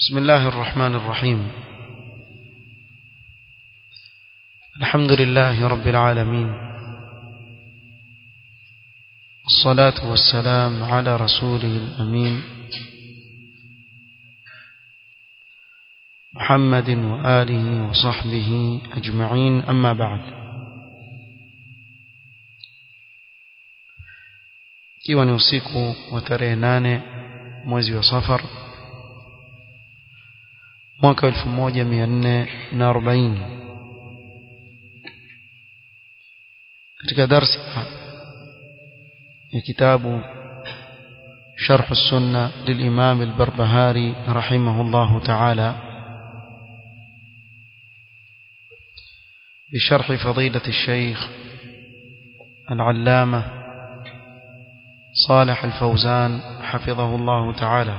بسم الله الرحمن الرحيم الحمد لله رب العالمين الصلاة والسلام على رسوله الأمين محمد وآله وصحبه أجمعين أما بعد ikiwa ni usiku wa tarehe nane mwezi wa safar mwaka elfu moja mia nne na arobaini katika darsa ya kitabu شرح السنة للإمام البربهاري رحمه الله تعالى بشرح فضيلة الشيخ العلامة صالح الفوزان حفظه الله تعالى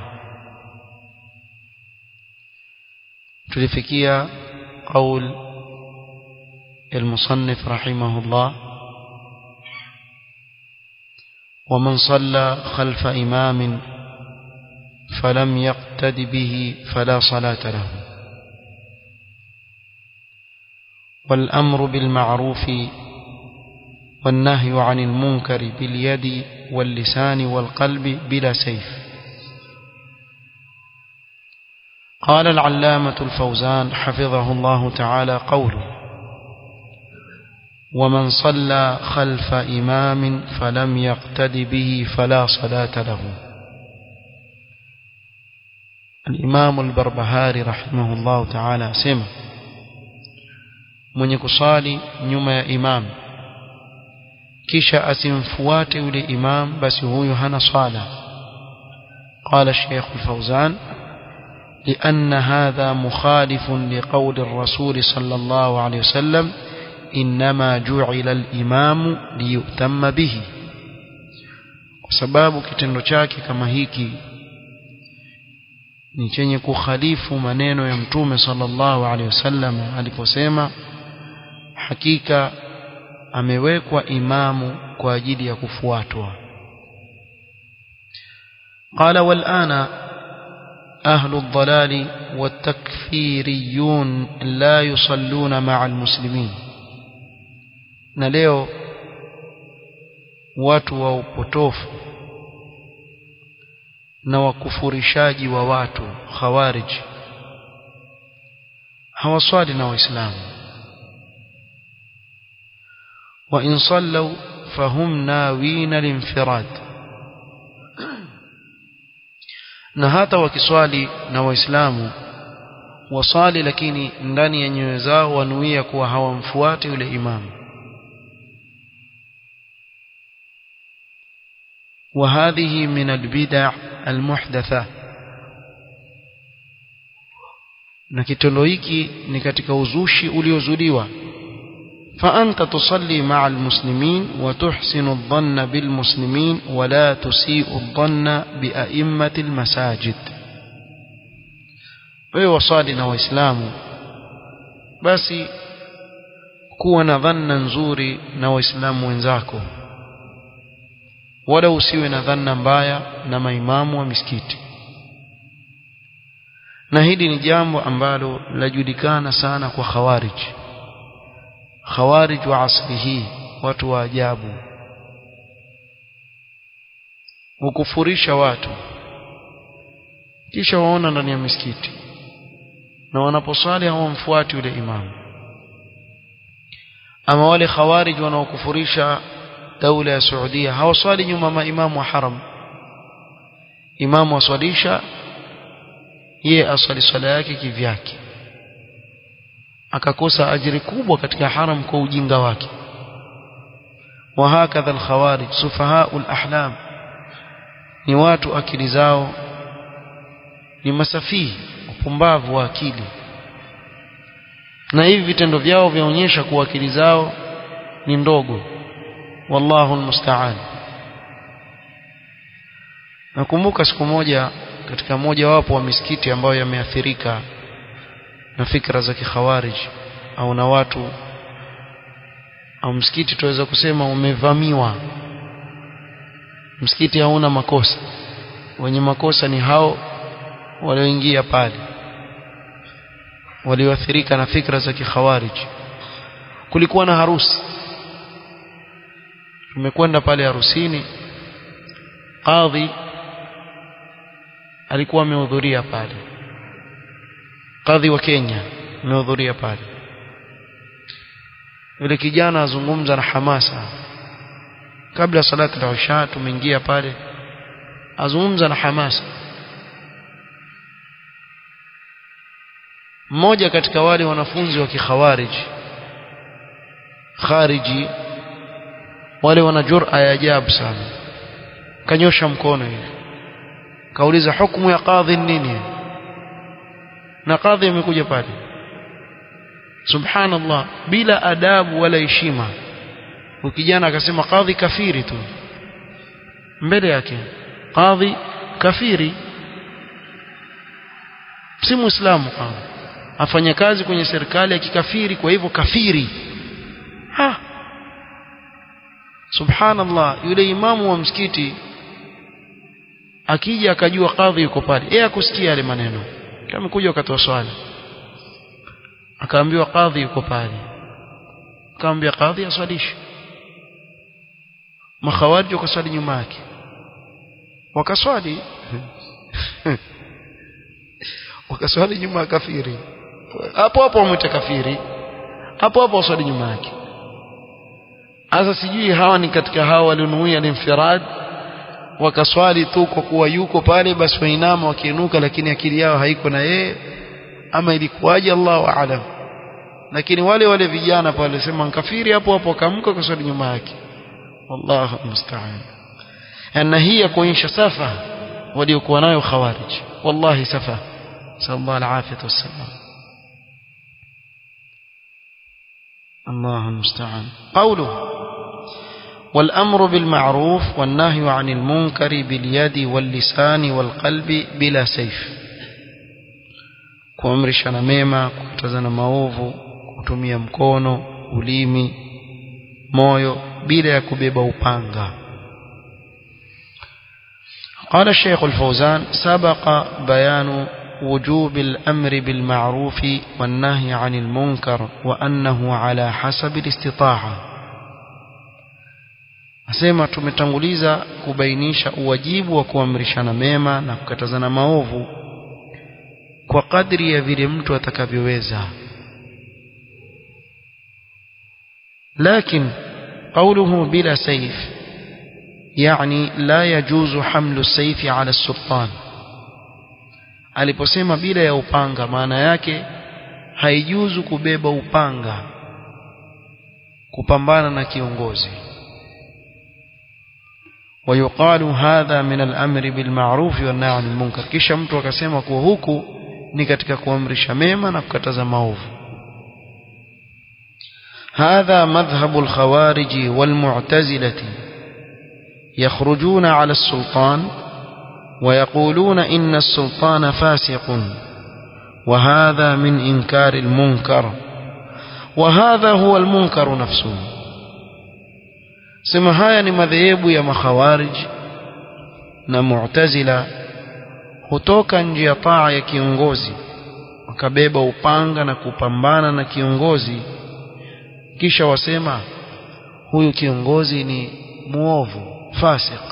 تلفكيا قول المصنف رحمه الله ومن صلى خلف إمام فلم يقتد به فلا صلاة له والأمر بالمعروف والنهي عن المنكر باليد واللسان والقلب بلا سيف قال العلامة الفوزان حفظه الله تعالى قوله ومن صلى خلف إمام فلم يقتد به فلا صلاة له الإمام البربهاري رحمه الله تعالى سمع من يكصالي نما إمام kisha asimfuate yule imam basi huyu hana swala قال الشيخ الفوزان لأن هذا مخالف لقول الرسول صلى الله عليه وسلم إنما جعل الإمام ليؤتم به sababu kitendo chake kama hiki ni chenye kukhalifu maneno ya mtume sallallahu alaihi wasallam aliposema hakika amewekwa imamu kwa ajili ya kufuatwa قال والآن أهل الضلال والتكفيريون لا يصلون مع المسلمين na leo watu wa upotofu na wakufurishaji wa watu khawarij hawaswali na waislamu وإن صلوا فهم ناوين الانفراد na hata wakiswali na waislamu wasali lakini ndani ya nyoyo zao wanuia kuwa hawamfuati yule imamu وهذه من البدع المحدثة na kitendo hiki ni katika uzushi uliozuliwa فأنت تصلي مع المسلمين وتحسن الظن بالمسلمين ولا تسيء الظن بأئمة المساجد ويوصالي na waislamu basi kuwa na dhanna nzuri na waislamu wenzako wala usiwe na dhanna mbaya na maimamu wa misikiti na hili ni jambo ambalo lajulikana sana kwa khawariji khawarij wa asri hii watu wa ajabu hukufurisha watu kisha waona ndani ya misikiti na wanaposali hawamfuati yule imamu ama wale khawarij wanaokufurisha daula ya Saudia hawaswali nyuma maimamu wa haram imamu aswalisha yeye aswali swala yake kivyake akakosa ajiri kubwa katika haram kwa ujinga wake وهكذا الخوارج سفهاء الأحلام ni watu akili zao ni masafihi upumbavu wa akili na hivi vitendo vyao vyaonyesha kuwa akili zao ni ndogo wallahu almusta'an nakumbuka siku moja katika moja wapo wa misikiti ambayo yameathirika na fikra za kikhawarij au na watu au msikiti tuweza kusema umevamiwa msikiti hauna makosa wenye makosa ni hao walioingia pale walioathirika na fikra za kikhawarij kulikuwa na harusi tumekwenda pale harusini kadhi alikuwa amehudhuria pale kadhi wa Kenya amehudhuria pale yule kijana azungumza na hamasa kabla salati al-isha tumeingia pale azungumza na hamasa mmoja katika wale wanafunzi wa kikhawarij khariji wale wana jur'a ya ajabu sana kanyosha mkono hivi kauliza hukumu ya kadhi nini na kadhi amekuja pale subhanallah bila adabu wala heshima ukijana akasema kadhi kafiri tu mbele yake kadhi kafiri si muislamu kadhi afanya kazi kwenye serikali ya kikafiri kwa hivyo kafiri ha subhanallah yule imamu wa msikiti akija akajua kadhi yuko pale yeye akusikia yale maneno kama kuja wakati wa swala akaambiwa kadhi yuko pale akaambia kadhi aswalishe makhawariji wakaswali nyuma yake wakaswali wakaswali nyuma ya kafiri hapo hapo wamwita kafiri hapo hapo waswali nyuma yake sasa sijui hawa ni katika hawa walionuia linfirad wakaswali tu kwa kuwa yuko pale basi wainama wakiinuka lakini akili yao haiko na yeye ama ilikuwaje Allahu aalam lakini wale wale vijana pale sema kafiri hapo hapo akaamka kuswali nyuma yake wallahu musta'an na hii ya kuonyesha safa waliokuwa nayo khawarij wallahi safa sallallahu alafiyatu wassalam الله المستعان قوله والأمر بالمعروف والنهي عن المنكر باليد واللسان والقلب بلا سيف kuamrishana mema kukatazana maovu kutumia mkono ulimi moyo bila ya kubeba upanga قال الشيخ الفوزان سبق بيان وجوب الأمر بالمعروف والنهي عن المنكر وأنه على حسب الاستطاعة asema tumetanguliza kubainisha uwajibu wa kuamrishana mema na kukatazana maovu kwa kadri ya vile mtu atakavyoweza لكن قوله بلا سيف يعني لا يجوز حمل السيف على السلطان aliposema bila ya upanga maana yake haijuzu kubeba upanga kupambana na kiongozi ويقال هذا من الأمر بالمعروف والنهي عن المنكر kisha mtu akasema kuwa huku ni katika kuamrisha mema na kukataza maovu هذا مذهب الخوارج والمعتزلة يخرجون على السلطان ويقولون إن السلطان فاسق وهذا من إنكار المنكر وهذا هو المنكر نفسه sema haya ni madhehebu ya makhawarij na mu'tazila hutoka nje ya taa ya kiongozi wakabeba upanga na kupambana na kiongozi kisha wasema huyu kiongozi ni muovu fasik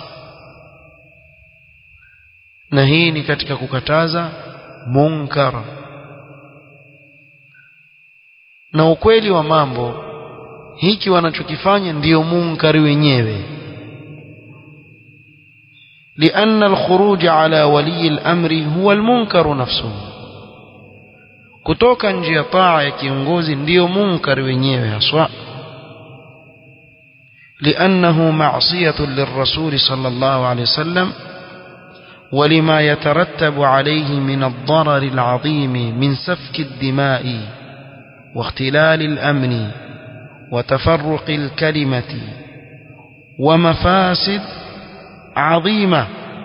na hii ni katika kukataza munkar na ukweli wa mambo hiki wanachokifanya ndiyo munkari wenyewe لأن الخروج على ولي الأمر هو المنكر نفسه kutoka nje ya taa ya kiongozi ndiyo munkari wenyewe haswa لأنه معصية للرسول صلى الله عليه وسلم ولما يترتب عليه من الضرر العظيم من سفك الدماء واختلال الأمن وتفرق الكلمة ومفاسد عظيمة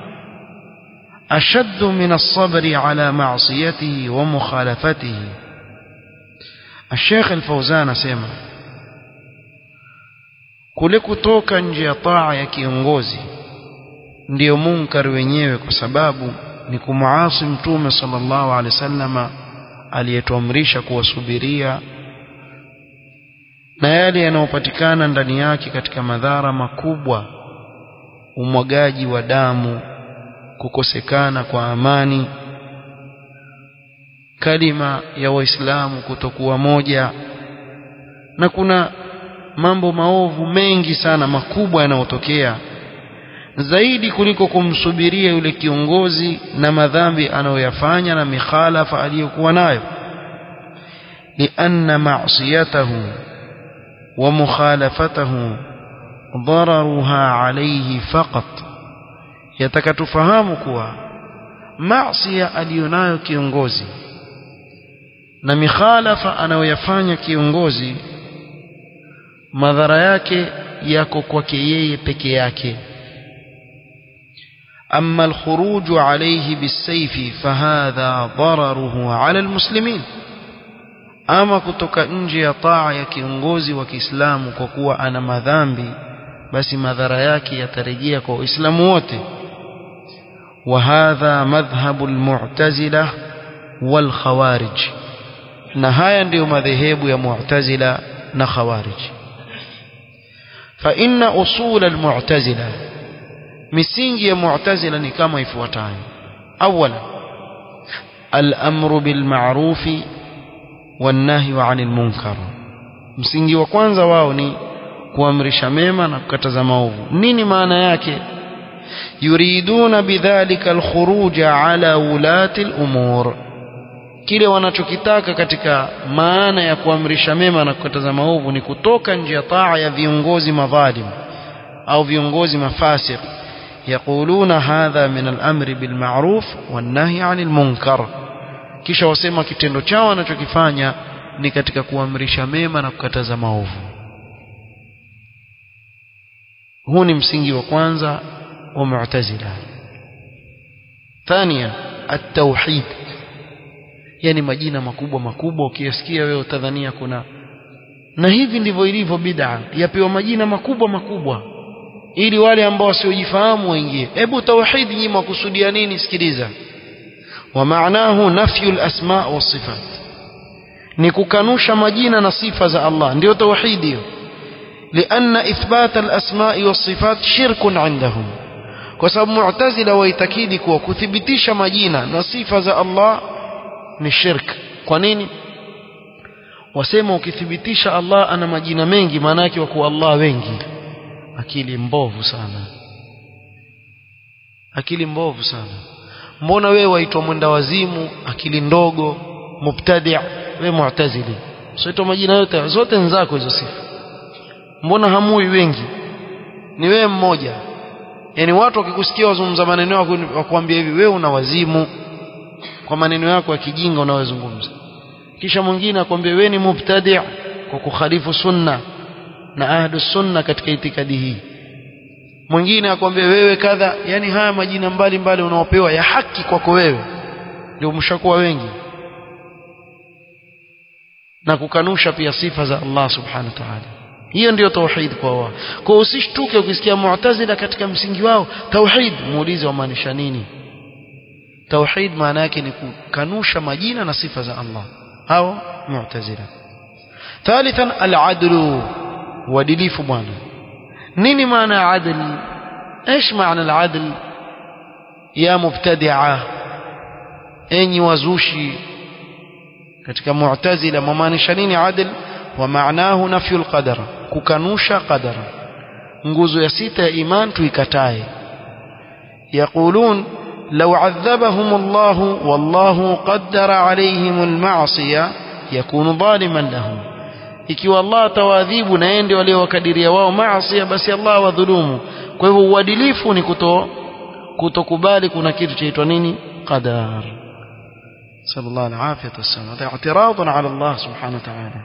أشد من الصبر على معصيته ومخالفته الشيخ الفوزان سيما kule kutoka nje ya taa ya kiongozi ndiyo munkar wenyewe kwa sababu ni kumuasi mtume sallallahu alaihi wasallama aliyetuamrisha kuwasubiria na yale yanayopatikana ndani yake katika madhara makubwa umwagaji wa damu kukosekana kwa amani kalima ya waislamu kutokuwa moja na kuna mambo maovu mengi sana makubwa yanayotokea zaidi kuliko kumsubiria yule kiongozi na madhambi anayoyafanya na mikhalafa aliyokuwa nayo lianna ma'siyatahu wa mukhalafatahu ضررها عليه فقط yatakatufahamu kuwa maasiya aliyonayo kiongozi na mikhalafa anayoyafanya kiongozi madhara yake yako kwake yeye peke yake أما الخروج عليه بالسيف فهذا ضرره على المسلمين ama kutoka nje ya taa ya kiongozi wa Kiislamu kwa kuwa ana madhambi basi madhara yake yatarejea kwa Waislamu wote wa hadha madhhabu almu'tazila wal khawarij na haya ndiyo madhehebu ya mu'tazila na khawarij fa inna usul almu'tazila misingi ya mu'tazila ni kama ifuatayo awala al-amru bil ma'rufi والنهي عن المنكر msingi wa kwanza wao ni kuamrisha mema na kukataza maovu nini maana yake yuriduna bidhalika alkhuruj ala ulati alumur kile wanachokitaka katika maana ya kuamrisha mema na kukataza maovu ni kutoka nje ya taa ya viongozi madhalim au viongozi mafasiq yaquluna hadha min al-amri bil ma'ruf wan nahy 'anil munkar kisha wasema kitendo chao wanachokifanya ni katika kuamrisha mema na kukataza maovu huu ni msingi wa kwanza wa mu'tazila thania at-tauhid yani majina makubwa makubwa ukiyasikia wewe utadhania kuna na hivi ndivyo ilivyo bid'a yapewa majina makubwa makubwa ili wale ambao wasiojifahamu waingie hebu tauhid nyinyi mwakusudia nini sikiliza ومعناه نفي الأسماء والصفات نكوكانوشا مجينا نصيفة ذا الله ndio توحيد لأن إثبات الأسماء والصفات شرك عندهم وسبب معتزلة ويتكيد كوا كثبتيش مجينا نصيفة ذا الله ni shirk kwa nini wasema ukithibitisha Allah ana majina mengi maana yake wako Allah wengi akili mbovu sana akili mbovu sana mbona wewe waitwa mwenda wazimu akili ndogo mubtadi' wewe mu'tazili sio majina yote zote nzako hizo sifa mbona hamui wengi ni wewe mmoja yani watu wakikusikia wazungumza maneno yako wakwambia hivi wewe una wazimu kwa maneno yako ya kijinga unayozungumza kisha mwingine akwambia wewe ni mubtadi' kwa kukhalifu sunna na ahlu sunna katika itikadi hii mwingine akwambia wewe kadha yani haya majina mbalimbali unaopewa ya haki kwako wewe ndio mshakuwa wengi na kukanusha pia sifa za Allah subhanahu wa ta'ala hiyo ndiyo tauhid kwa wao kwa usishtuke ukisikia mu'tazila katika msingi wao tauhid muulize wamaanisha nini tauhid maana yake ni kukanusha majina na sifa za Allah hao mu'tazila ثالثا العدل uadilifu bwana nini maana ya adl ايش معنى العدل يا مبتدعه enyi wazushi katika mu'tazila mamaanisha nini adl wa maanahu nafyu alqadar kukanusha qadar nguzo ya sita ya iman tuikatae yaqulun law adhabahum Allah wallahu qaddara alayhim alma'siyah yakunu dhaliman lahum ikiwa Allah atawaadhibu na ende waliowakadiria wao maasi basi Allah wadhulumu kwa hivyo uadilifu ni kuto kutokubali kuna kitu chaitwa nini qadar sallallahu alaihi wasallam hada i'tiradun ala Allah subhanahu wa ta'ala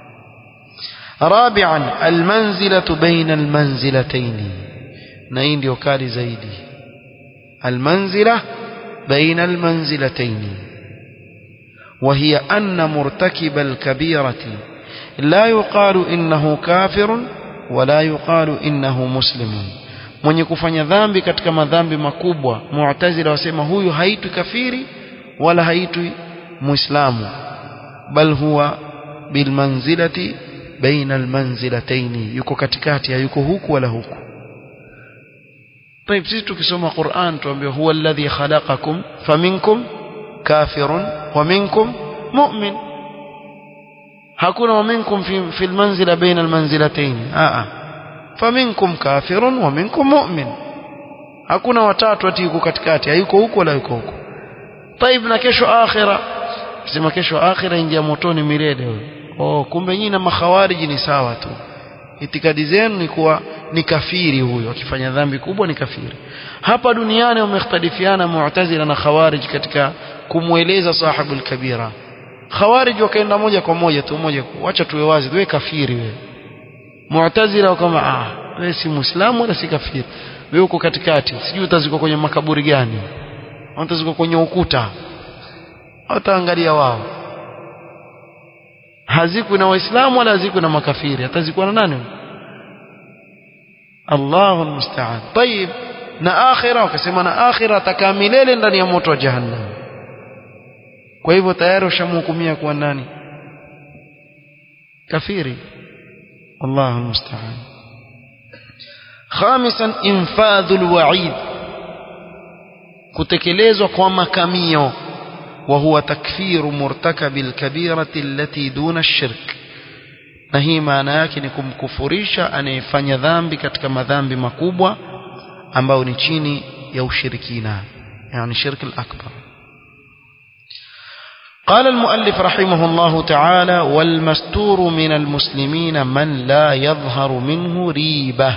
رابعا المنزلة بين المنزلتين na hii ndio kali zaidi المنزلة بين المنزلتين وهي أن مرتكب الكبيرة لا يقال إنه كافر ولا يقال إنه مسلم mwenye kufanya dhambi katika madhambi makubwa mu'tazila wasema huyu haitwi kafiri wala haitwi muislamu bal huwa bilmanzilati baina almanzilataini yuko katikati hayuko huku wala huku طيب sisi tukisoma Qur'an tuambiwa huwa alladhi khalaqakum faminkum kafirun wa minkum mu'min hakuna wa minkum fi fi almanzila baina almanzilatayn a a faminkum kafirun wa minkum mu'min hakuna watatu ati yuko katikati hayuko huko wala yuko huko طيب na kesho akhira sema kesho akhira ingia motoni milele wewe oh kumbe nyinyi na makhawariji ni sawa tu itikadi zenu ni kuwa ni kafiri huyo akifanya dhambi kubwa ni kafiri hapa duniani wamekhtalifiana mu'tazila na khawarij katika kumweleza sahibul kabira khawarij wakaenda moja kwa moja tu moja acha tuwe wazi wewe kafiri wewe mu'tazila kama ah wewe si muislamu wala si kafiri wewe uko katikati sijui utazikwa kwenye makaburi gani utazikwa kwenye ukuta wataangalia wao hazikwi na waislamu wala hazikwi na makafiri atazikwa na nani Allahu almusta'an طيب na akhira wakasema na akhira atakaa milele ndani ya moto wa jahannam kwa hivyo tayari ushamhukumia kuwa nani kafiri Allahu almusta'an khamisan infadhul wa'id kutekelezwa kwa makamio وهو تكفير مرتكب الكبيرة التي دون الشرك na hii maana yake ni kumkufurisha anayefanya dhambi katika madhambi makubwa ambayo ni chini ya ushirikina yani shirk al-akbar قال المؤلف رحمه الله تعالى والمستور من المسلمين من لا يظهر منه ريبة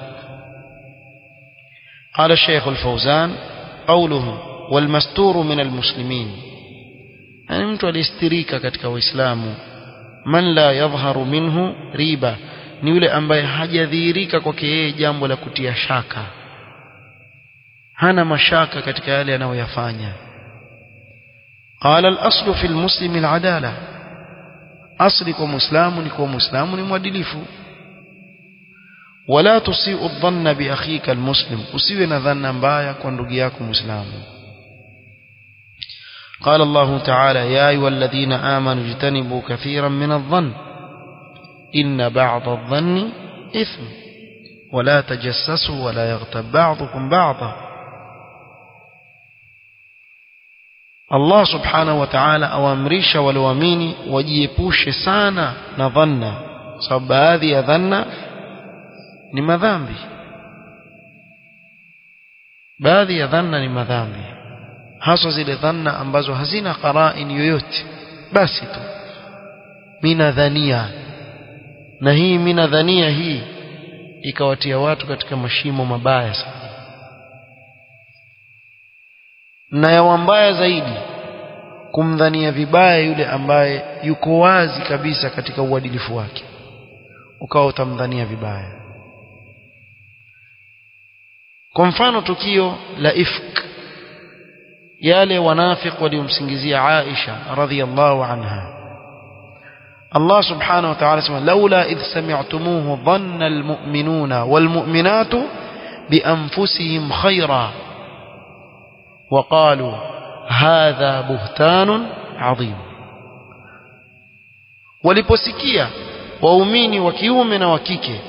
قال الشيخ الفوزان قوله والمستور من المسلمين yani mtu alistirika katika waislamu man la yadhharu minhu riba ni yule ambaye hajadhihirika kwake yeye jambo la kutia shaka hana mashaka katika yale anayoyafanya قال الأصل في المسلم العدالة أصل كمسلم نكو مسلم مwadilifu ولا تسيء الظن بأخيك المسلم usiwe na dhanna mbaya kwa ndugu yako muislamu قال الله تعالى يا أيها الذين آمنوا اجتنبوا كثيرا من الظن إن بعض الظن إثم ولا تجسسوا ولا يغتب بعضكم بعضا الله سبحانه وتعالى أوامريش والواميني وجيبوش سانا نظن صب هذه ظن لما ذنبي baadhi ya dhanna ni madhambi haswa zile dhanna ambazo hazina qarain yoyote basi tu mina dhania na hii mina dhania hii ikawatia watu katika mashimo mabaya sana na ya mbaya zaidi kumdhania vibaya yule ambaye yuko wazi kabisa katika uadilifu wake ukawa utamdhania vibaya kwa mfano tukio la ifk yale wanafiq waliomsingizia Aisha radhiyallahu anha Allah subhanahu wa ta'ala sema laula idh sami'tumuhu dhanna almu'minuna walmu'minatu bianfusihim khayra وقالوا هذا بهتان عظيم waliposikia waumini wa kiume na wa kike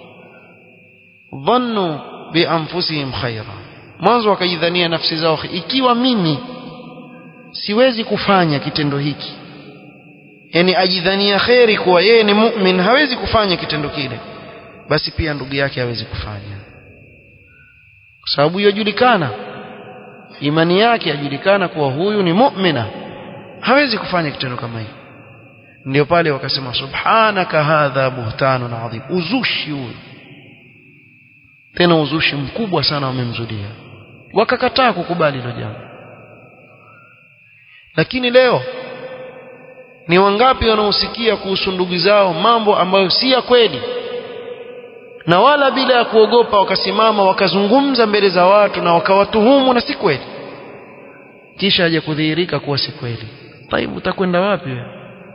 dhannu bianfusihim khaira mwanzo wakajidhania nafsi zao ikiwa mimi siwezi kufanya kitendo hiki yani ajidhania kheri kuwa yeye ni mu'min hawezi kufanya kitendo kile basi pia ndugu yake hawezi kufanya kwa sababu yajulikana imani yake yajulikana kuwa huyu ni mu'mina hawezi kufanya kitendo kama hiki ndio pale wakasema subhanaka hadha buhtanun adhim uzushi huyu tena uzushi mkubwa sana wamemzulia wakakataa kukubali hilo jambo lakini leo ni wangapi wanaosikia kuhusu ndugu zao mambo ambayo si ya kweli na wala bila ya kuogopa wakasimama wakazungumza mbele za watu na wakawatuhumu na si kweli kisha aje kudhihirika kuwa si kweli taibu utakwenda wapi wewe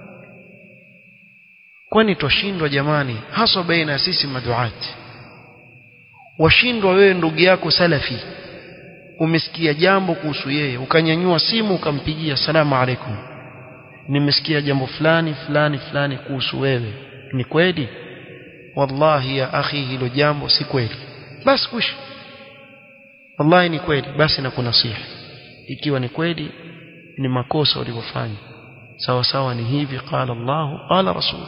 kwani twashindwa jamani haswa baina ya sisi maduati washindwa wewe ndugu yako salafi umesikia jambo kuhusu yeye ukanyanyua simu ukampigia salamu alaikum nimesikia jambo fulani fulani fulani kuhusu wewe ni kweli wallahi ya akhi hilo jambo si kweli basi kush wallahi ni kweli basi nakunasihi ikiwa ni kweli ni makosa ulivyofanya sawa sawa ni hivi qala Allah qala rasul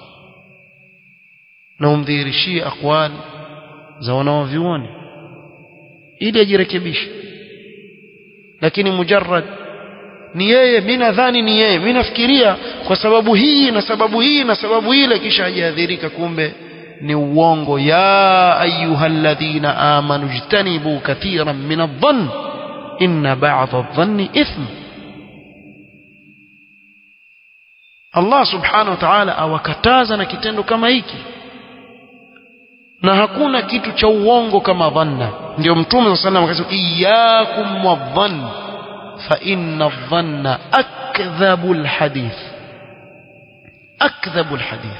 na umdhihirishie aqwali za wanaovioni ili ajirekebishe lakini mujarrad ni yeye mimi nadhani ni yeye mimi nafikiria kwa sababu hii na sababu hii na sababu ile kisha ajiadhirika kumbe ni uongo ya ayyuhalladhina amanu jtanibu kathiran min adh-dhann inna ba'dha adh-dhanni ithm Allah subhanahu wa ta'ala awakataza na kitendo kama hiki na hakuna kitu cha uongo kama dhanna ndio mtume sallallahu alayhi wasallam akasema iyyakum wadhann fa inna adh-dhanna akdhabu al-hadith akdhabu al-hadith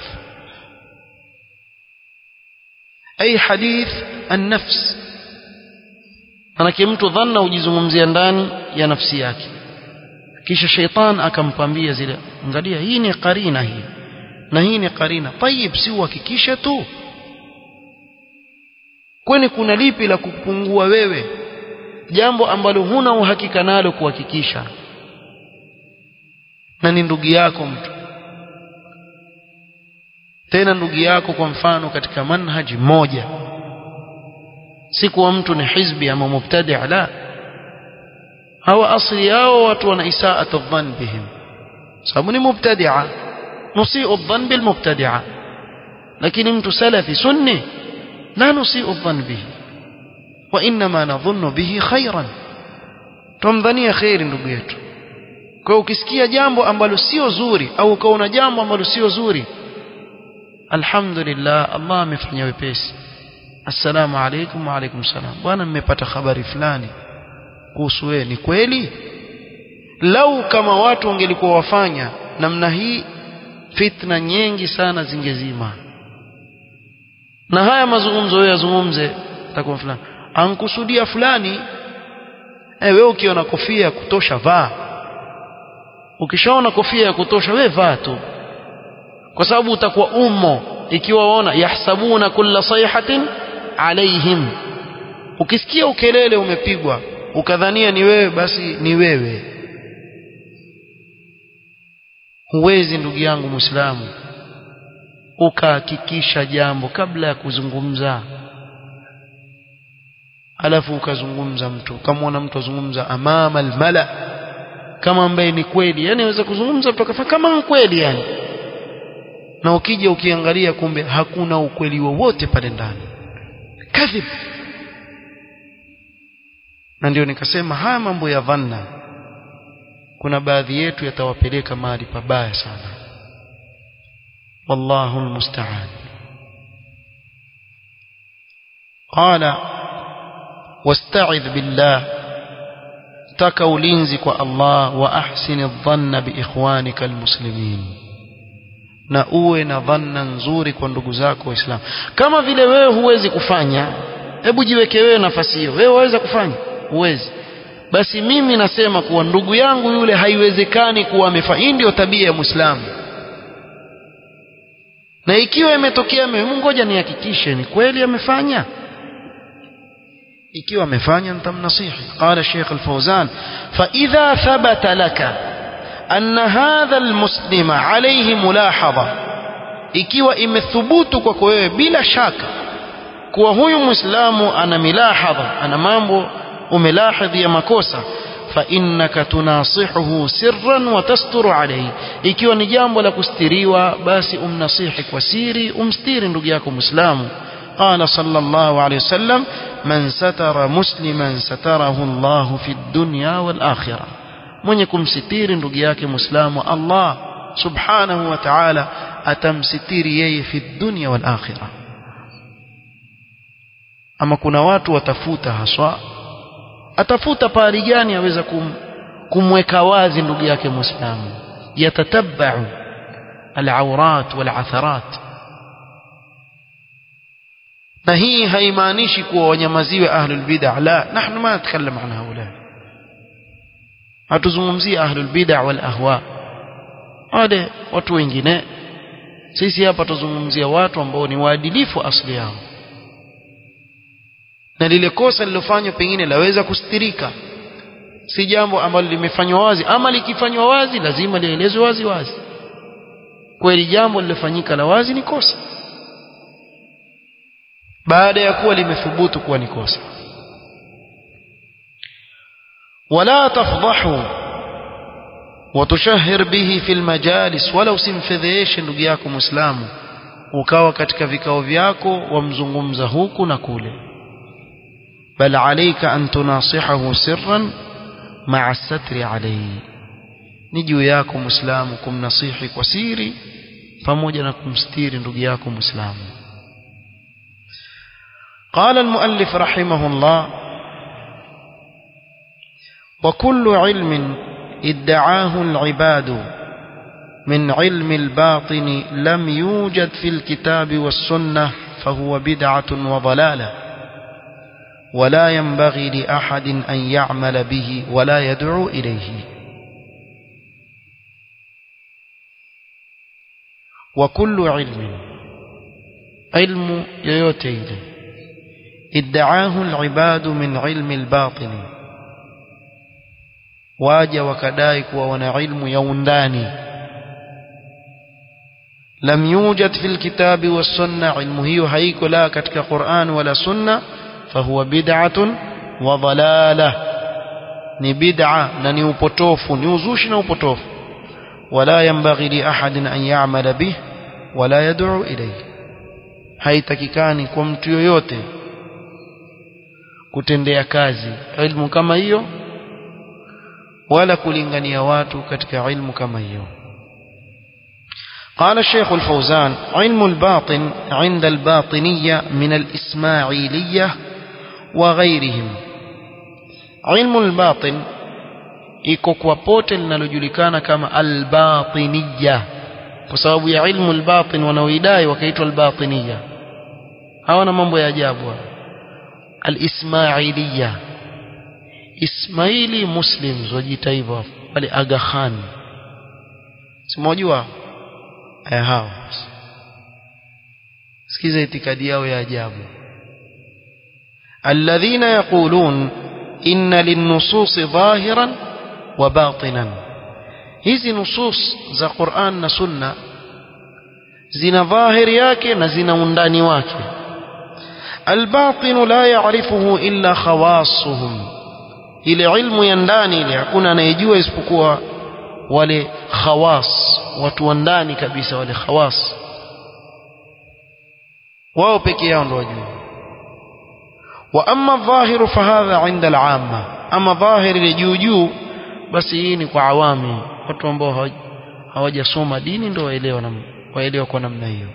ay hadith an-nafs manake mtu dhanna hujizungumzia ndani ya nafsi yake kisha sheitan akampambia zile angalia hii ni karina hii na hii ni karina tayib si uhakikishe tu kwani kuna lipi la kupungua wewe jambo ambalo huna uhakika nalo kuhakikisha na ni ndugu yako mtu tena ndugu yako kwa mfano katika manhaji moja si kuwa mtu ni hizbi ama mubtadi la hawa asli yao watu wana isaatu dhann bihim sababu ni mubtadia nusiu dhann bil mubtadia lakini mtu salafi sunni la nusiu dhann bihi wa inma nadhunnu bihi khairan tumdhania khairi ndugu yetu kwa ukisikia jambo ambalo sio zuri au ukaona jambo ambalo sio zuri alhamdulillah Allah amefanya wepesi assalamu alaykum wa alaykum salam bwana mmepata habari fulani kuhusu wewe ni kweli lau kama watu wangelikuwa wafanya namna hii fitna nyingi sana zingezima na haya mazungumzo wewe yazungumze takuwa fulani ankusudia fulani eh wewe ukiona kofia ya kutosha vaa ukishaona kofia ya kutosha wewe vaa tu kwa sababu utakuwa ummo ikiwa waona yahsabuna kulla sayhatin alaihim ukisikia ukelele umepigwa ukadhania ni wewe basi ni wewe huwezi ndugu yangu muislamu ukahakikisha jambo kabla ya kuzungumza alafu ukazungumza mtu ukamwona mtu azungumza amama almala kama ambaye ni kweli yani aweza kuzungumza mtu akafanya kama kweli yani na ukija ukiangalia kumbe hakuna ukweli wowote pale ndani kadhib na ndio nikasema haya mambo ya dhanna kuna baadhi yetu yatawapeleka mahali pabaya sana wallahu almusta'an qala wasta'idh billah taka ulinzi kwa Allah wa ahsin adh-dhanna bi ikhwanika almuslimin na uwe na dhanna nzuri kwa ndugu zako waislamu kama vile wewe huwezi kufanya hebu jiweke wewe nafasi hiyo wewe waweza kufanya huwezi basi mimi nasema kuwa ndugu yangu yule haiwezekani kuwa amefanya hii ndio tabia ya muislamu na ikiwa imetokea mimi ngoja nihakikishe ni kweli amefanya ikiwa amefanya nitamnasihi qala Sheikh Al-Fawzan fa idha thabata laka anna hadha almuslima alayhi mulahadha ikiwa imethubutu kwako wewe bila shaka kuwa huyu muislamu ana milahadha ana mambo umelahidhi ya makosa fa innaka tunasihuhu sirran wa tasturu alayhi ikiwa ni jambo la kustiriwa basi umnasihi kwa siri umstiri ndugu yako muislamu قال صلى الله عليه وسلم من ستر مسلما ستره الله في الدنيا والآخرة mwenye kumsitiri ndugu yake muislamu Allah subhanahu wa ta'ala atamsitiri yeye fi dunya wal akhirah ama kuna watu watafuta haswa atafuta pahali gani aweza kum, kumweka wazi ndugu yake muislamu yatatabbau alawrat walatharat na hii haimaanishi kuwa wanyamaziwe ahlul bid'ah la nahnu ma natakallamu an haula hatuzungumzia ahlul bid'ah wal ahwa wale watu wengine sisi hapa tuzungumzia watu ambao ni waadilifu asili yao na lile kosa lilofanywa pengine laweza kustirika si jambo ambalo limefanywa wazi ama likifanywa wazi lazima lielezwe wazi wazi kweli jambo lilofanyika la wazi ni kosa baada ya kuwa limethubutu kuwa ni kosa wala tafdahu watushahir bihi fil majalis wala usimfedheshe ndugu yako muislamu ukawa katika vikao vyako wamzungumza huku na kule bal alayka an tunasihahu sirran ma'a satri alayhi ni juu yako muislamu kumnasihi kwa siri pamoja na kumstiri ndugu yako muislamu قال المؤلف رحمه الله وكل علم ادعاه العباد من علم الباطن لم يوجد في الكتاب والسنة فهو بدعة وضلالة ولا ينبغي لأحد أن يعمل به ولا يدعو إليه وكل علم علم يوتيل ادعاه العباد من علم الباطن waja wakadai kuwa wana ilmu ya undani lam yujad fil kitabi was sunna ilmu hiyo haiko la katika Qur'an wala sunna fahuwa bid'atun wa dalalah ni bid'a na ni upotofu ni uzushi na upotofu wala yanbaghi li ahadin an ya'mala bih wala yad'u ilayhi haitakikani kwa mtu yoyote kutendea kazi ilmu kama hiyo wala kulingania watu katika ilmu kama hiyo قال الشيخ الفوزان علم الباطن عند الباطنية من الإسماعيلية وغيرهم علم الباطن iko kwa pote linalojulikana kama albatiniya kwa sababu ya ilmu albatin wanaoidai wakaitwa albatiniya hawana mambo ya ajabu alismailiya Ismaili Muslims wajiita hivyo wale Aga Khan simwajua eh hao sikiza itikadi yao ya ajabu alladhina yaqulun inna linnusus dhahiran wa batinan hizi nusus za Qur'an na Sunna zina dhahiri yake na zina undani wake الباطن لا يعرفه إلا خواصهم ile ilmu ya ndani ile hakuna anayejua isipokuwa wale khawas watu wa ndani kabisa wale khawas wao peke yao ndio wajua wa amma dhahiru fahadha inda al-amma ama dhahiri ile juu juu basi hii ni kwa awami watu ambao hawajasoma dini ndio waelewa na waelewa kwa namna hiyo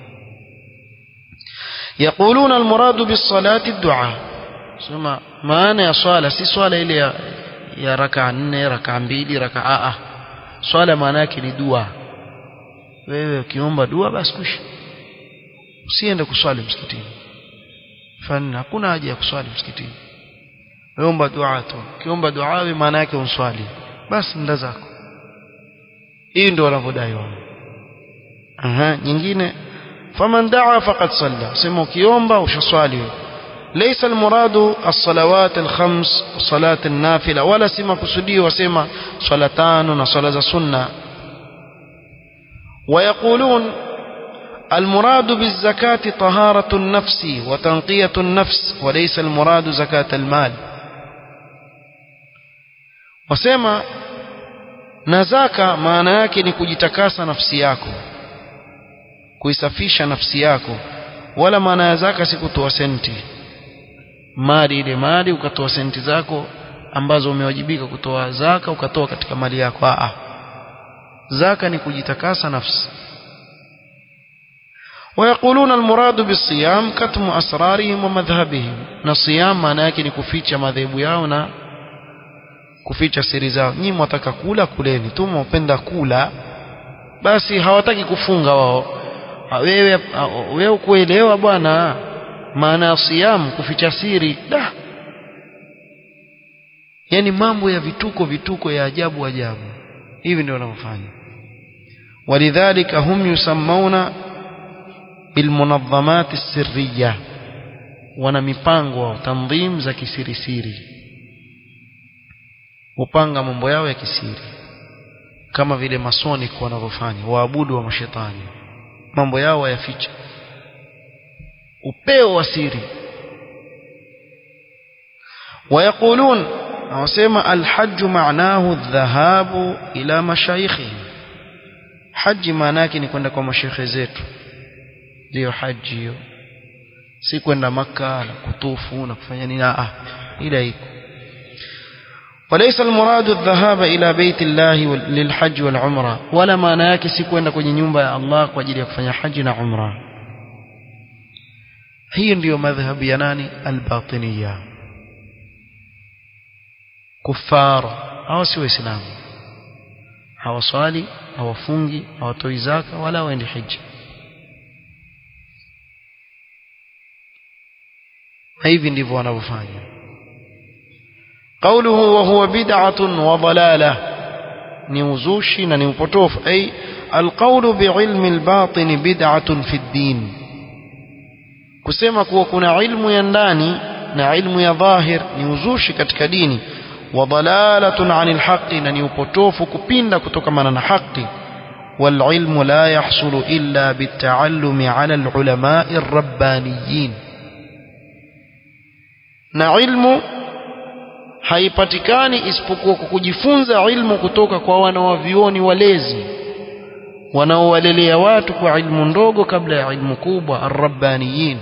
يقولون المراد بالصلاة الدعاء sema maana ya swala si swala ile ya, ya raka nne raka mbili raka a swala maana yake ni dua wewe ukiomba dua basi kushi usiende kuswali msikitini fani hakuna haja ya kuswali msikitini weomba dua tu ukiomba dua wewe maana yake unswali basi nda zako hii ndio wanavyodai wao aha nyingine faman daa faqad salla sema ukiomba ushaswali wewe ليس المراد الصلوات الخمس صلاة النافلة ولا سما كسدي وسما صلاتان وصلاة سنة ويقولون المراد بالزكاة طهارة النفس وتنقية النفس وليس المراد زكاة المال وسما نزاكا maana yake ni kujitakasa nafsi yako kuisafisha nafsi yako wala maana ya zaka si kutoa senti mali ile mali ukatoa senti zako ambazo umewajibika kutoa zaka ukatoa katika mali yako a zaka ni kujitakasa nafsi ويقولون المراد بالصيام كتم أسرارهم ومذهبهم na siyam maana yake ni kuficha madhehebu yao na kuficha siri zao nyinyi mwataka kula kuleni tu mwapenda kula basi hawataki kufunga wao wewe wewe kuelewa bwana maana ya siyam kuficha siri da yani mambo ya vituko vituko ya ajabu ajabu hivi ndio wanavyofanya ولذلك هم يسمون بالمنظمات السرية wana mipango au tanzim za kisirisiri hupanga mambo yao ya kisiri kama vile masonic wanavyofanya waabudu wa mashetani mambo yao wayaficha upeo wa siri ويقولون وسمى الحج معناه الذهاب إلى مشايخهم حج معناك ni kwenda kwa mashaikh zetu ndio haji hiyo si kwenda maka na kutufu na kufanya nini ah ila iko وليس المراد الذهاب إلى بيت الله للحج والعمرة ولا maana yake si kwenda kwenye nyumba ya Allah kwa ajili ya kufanya haji na umra hii ndiyo madhhabu ya nani albatiniya kufar hao si waislamu hawaswali hawafungi hawatoi zaka wala waendi hija hivi ndivyo wanavyofanya قوله وهو بدعة وضلالة نوزوشي نوبوتوف أي القول بعلم الباطن بدعة في الدين كسيما كنا علم ينداني na علم ya dhahir ni uzushi katika dini wa dalalatun anil haqqi na ni upotofu kupinda kutokamana na haki wal ilmu la yahsulu illa bitaallumi ala al ulama'i rabbaniyin na ilmu haipatikani isipokuwa kwa kujifunza ilmu kutoka kwa wanawavioni walezi wanaowalelea watu kwa ilmu ndogo kabla ya ilmu kubwa arrabbaniyin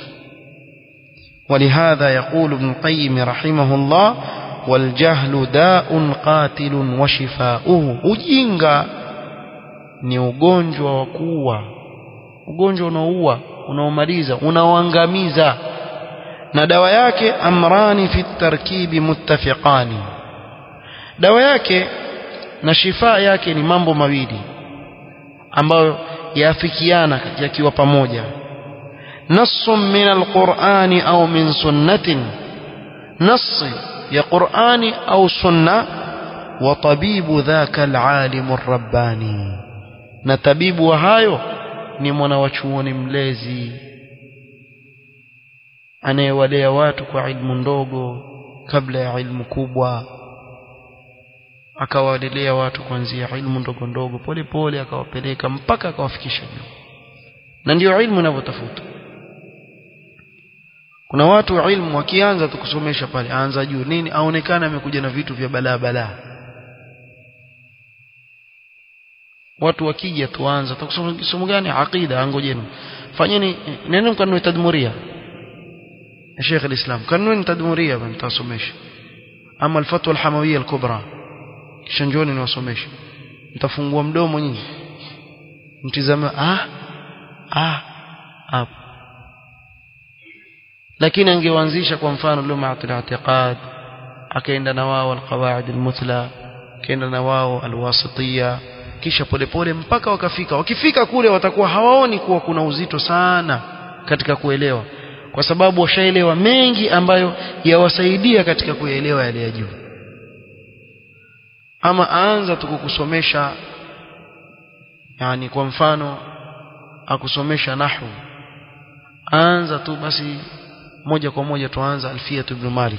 ولهذا يقول ابن القيم رحمه الله والجهل داء قاتل وشفاؤه ujinga ni ugonjwa wa kuua ugonjwa unaoua unaomaliza unaoangamiza na dawa yake amrani fi tarkibi muttafiqani dawa yake na shifa yake ni mambo mawili ambayo yaafikiana yakiwa pamoja نص من القرآن أو من سنة نص يا قرآن أو سنة وطبيب ذاك العالم الرباني نتبيب وهايو ni mwanawachuoni mlezi anayewalea watu kwa ilmu ndogo kabla ya ilmu kubwa akawalelea watu kuanzia ilmu ndogo ndogo pole pole akawapeleka mpaka akawafikisha juu na ndio ilmu inavyotafutwa kuna watu wa ilmu wakianza tu kusomesha pale aanza juu nini aonekana amekuja na vitu vya balaa balaa watu wakija tuanza tukusoma somo gani aqida angojeni fanyeni neno mkanuni tadmuria ya Sheikh al-Islam kanuni tadmuria mtasomesha ama al-fatwa al-hamawiyya al-kubra kisha njoni niwasomeshe mtafungua mdomo nyinyi mtizama ah ah hapo lakini angeanzisha kwa mfano lumatul i'tiqad akaenda na wao alqawaid almuthla akaenda na wao alwasitiyya kisha polepole mpaka wakafika wakifika kule watakuwa hawaoni kuwa kuna uzito sana katika kuelewa kwa sababu washaelewa mengi ambayo yawasaidia katika kuelewa yale ya juu ama aanza tu kukusomesha yani kwa mfano akusomesha nahwu anza tu basi moja kwa moja tuanza alfiyat ibn malik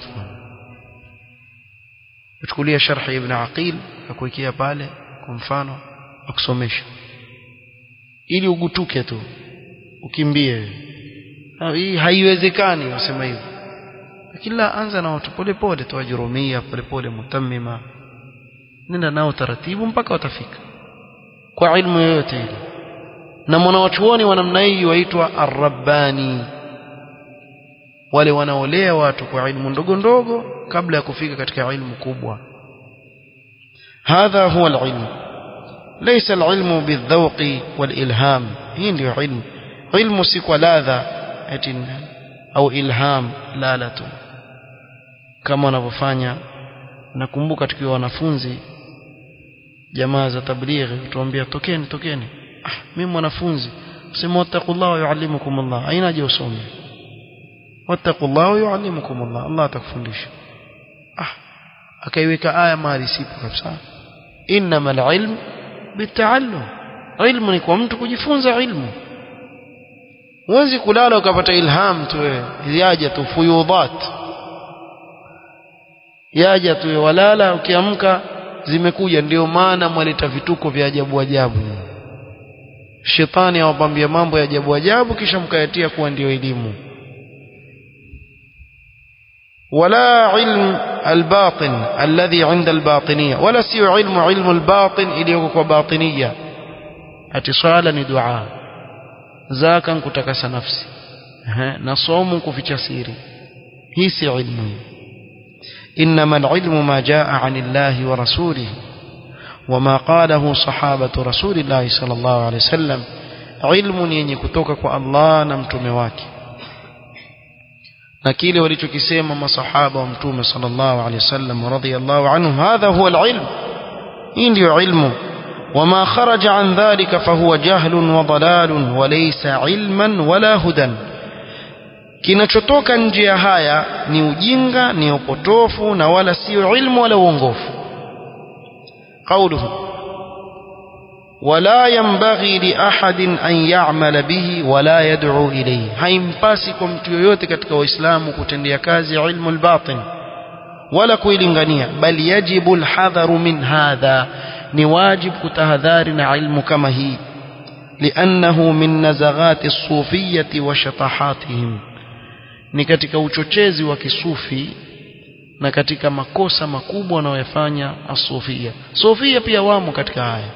uchukulia sharhi ibn aqil akuwekea pale kwa mfano akusomesha ili ugutuke tu ukimbie hii haiwezekani usema hivyo kila anza na watu pole pole tu ajurumia pole pole mutammima nenda nao taratibu mpaka watafika kwa ilmu yoyote ile na mwanawachuoni wa namna hii waitwa arrabbani wale wanaolea watu kwa ilmu ndogo ndogo kabla ya kufika katika ilmu kubwa hadha huwa alilmu laysa alilmu bidhawqi walilham hii ndio ilmu ilmu si kwa ladha eti au ilham lalatu kama wanavyofanya nakumbuka tukiwa wanafunzi jamaa za tablighi tuambia tokeni tokeni ah mimi mwanafunzi sema wattaqullah wa yuallimukum Allah aina je usome wattaqullah wa yuallimukum Allah Allah atakufundisha ah akaiweka aya mahali sipo kabisa innamal ilm bitaallum ilmu ni kwa mtu kujifunza ilmu huwezi kulala ukapata ilham tu wewe yaja tu fuyudhat yaja tu walala ukiamka zimekuja ndio maana mwaleta vituko vya ajabu ajabu shetani awapambia mambo ya ajabu ajabu kisha mkayatia kuwa ndio elimu ولا علم الباطن الذي عند الباطنية ولا سيو علم علم الباطن إليوك باطنية اتصالا دعاء زاكا كتكس نفسي نصوم كفي سيري هي سي علم إنما العلم ما جاء عن الله ورسوله وما قاله صحابة رسول الله صلى الله عليه وسلم علم ينكتوك الله نمتم واكي na kile walichokisema masahaba wa mtume sallallahu alaihi wasallam radhiyallahu anhum hadha huwa alilm hii ndio ilmu وما خرج عن ذلك فهو جهل وضلال وليس علما ولا هدى kinachotoka nje ya haya ni ujinga ni upotofu na wala sio ilmu wala uongofu قوله ولا ينبغي لأحد أن يعمل به ولا يدعو إليه haimpasi kwa mtu yoyote katika waislamu kutendea kazi ilmu albatin wala kuilingania bal yajibu alhadharu min hadha ni wajib kutahadhari na ilmu kama hii لأنه من نزغات الصوفية وشطحاتهم ni katika uchochezi wa kisufi na katika makosa makubwa wanayofanya asufia sufia pia wamo katika haya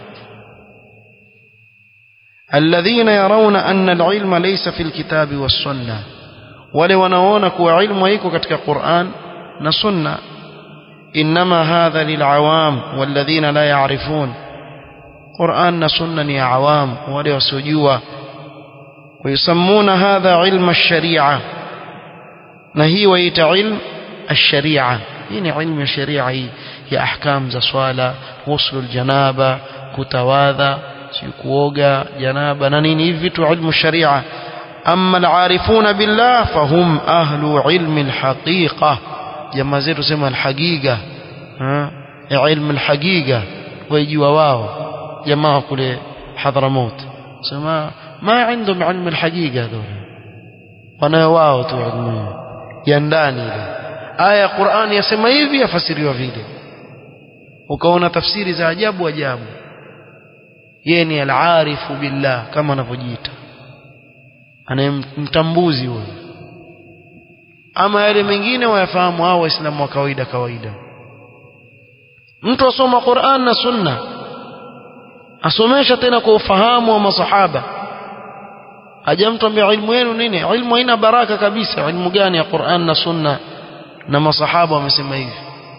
الذين يرون أن العلم ليس في الكتاب والسنة wale wanaona kuwa ilmu haiko katika Qur'an na Sunna inma hadha lilawam walladhina la ya'rifun Qur'an na Sunna ni awam wale wasiojua ويسمون هذا علم الشريعة na hii waita ilm الشريعة hii ni ilmu ya sharia hii ya ahkam za swala ghusl aljanaba kutawadha si kuoga janaba na nini hivi vitu ilmu sharia amma alarifuna billah fahum ahlu ilmi alhaqiqa jamaa zetu sema alhaqiqa ha ilmu alhaqiqa wajua wao jamaa kule Hadramaut sema ma عندهم علم الحقيقة دول wanayo wao tu ilmu ya ndani ile aya ya Qur'ani yasema hivi yafasiriwa vile ukaona tafsiri za ajabu ajabu yeye ni al-arifu billah kama anavyojiita anayemtambuzi huyo ama yale mengine wayafahamu hao waislamu wa kawaida kawaida mtu asoma Qur'an na Sunna asomesha tena kwa ufahamu wa masahaba aja mtu ambia ilmu yenu nini ilmu haina baraka kabisa ilmu gani ya Qur'an na Sunna na masahaba wamesema hivi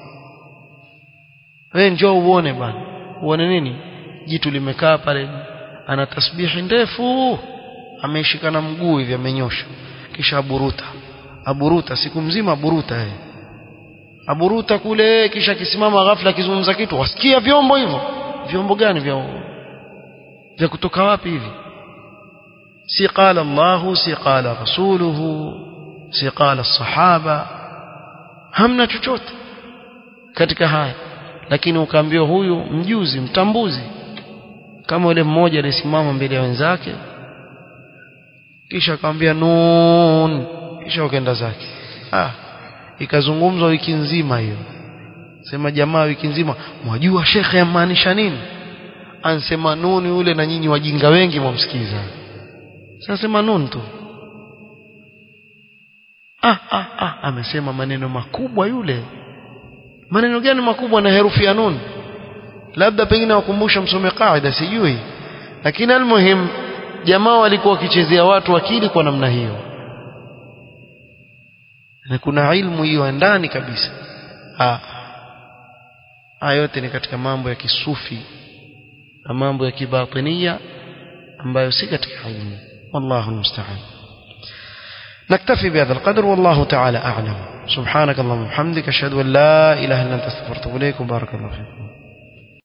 wewe njoo uone bana uone nini jitu limekaa pale ana tasbihi ndefu ameshikana mguu hivi amenyosha kisha aburuta aburuta siku mzima aburuta yeye aburuta kule kisha kisimama ghafla akizungumza kitu wasikia vyombo hivyo vyombo gani vya vya kutoka wapi hivi si qala Allah si qala rasuluhu si qala sahaba hamna chochote katika haya lakini ukaambiwa huyu mjuzi mtambuzi kama yule mmoja alisimama mbele ya wenzake kisha akamwambia nun kisha ukaenda zake ah ikazungumzwa wiki nzima hiyo sema jamaa wiki nzima mwajua shekhe yamaanisha nini ansema nuni ule na nyinyi wajinga wengi mwamsikiza sasa sema nun tu ah, ah, ah, amesema maneno makubwa yule maneno gani makubwa na herufi ya nun labda pengine wakumbusha msome kaida sijui lakini almuhim jamaa walikuwa wakichezea watu akili kwa namna hiyo na kuna ilmu hiyo ndani kabisa ah haya yote ni katika mambo ya kisufi na mambo ya kibatinia ambayo si katika ilmu wallahu musta'an نكتفي بهذا القدر والله تعالى أعلم سبحانك اللهم وبحمدك أشهد أن لا إله إلا أنت استغفرك وإليك وبارك الله فيكم